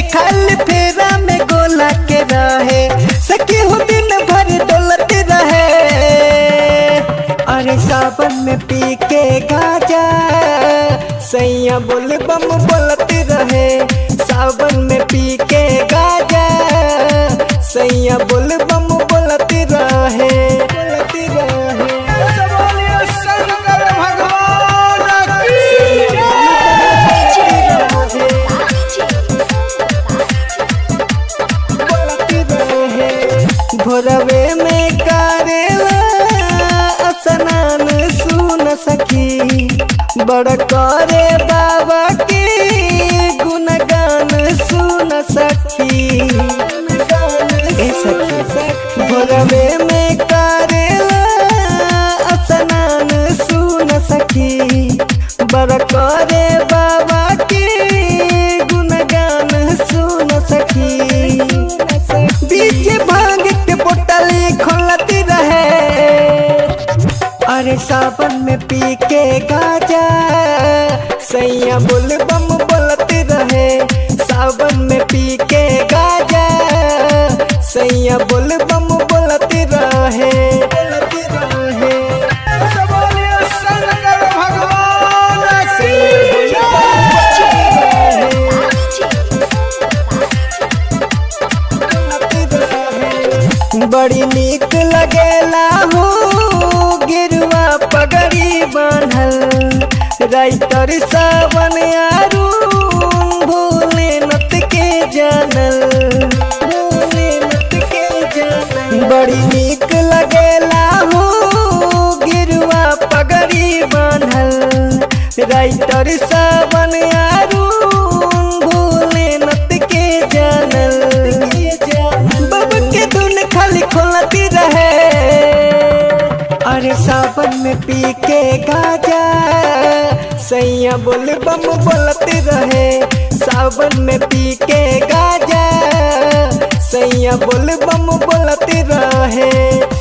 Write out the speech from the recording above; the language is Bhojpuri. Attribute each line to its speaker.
Speaker 1: खाली फेरा में गोला के रहे सखी हो दिन भर डोलत रहे अरे सावन में पी के गाजा सैया बोल बम बोलत रहे सावन में पी के गाजा सैया बोल बम बोलत रहे बोलत रहे
Speaker 2: बोलिए शंकर भगवान की
Speaker 1: भोरवे में करेला स्नान सुन सखी बड़ करे बाबा के गुणगान सुन सखी ए सखी भोरवे में करेला स्नान सुन सखी बड़ करे बाबा के गुणगान सुन सखी बीच भांग के बोतली खोलती रहे अरे सावन में पी के गाजा सैया बोल बम बोलती रहे सावन में पी के गाजा सैया बोल बम बोलती रहे बोलती रहे
Speaker 2: बोलिए शंकर भगवान की
Speaker 1: बड़ी नीक लगेला हो गिरुआ पगड़ी बांधल राइटर सावन आरू भोले नत के जानल भोले नत के जानल बड़ी नीक लगेला हो गिरुआ पगड़ी बांधल राइटर सावन आरू भोले नत के जानल बब के धुन खाली खोलती रहे अरे सावन में पी के गाजा सैया बोल बम बोलती रहे सावन में पी के गाजा सैया बोल बम बोलती रहे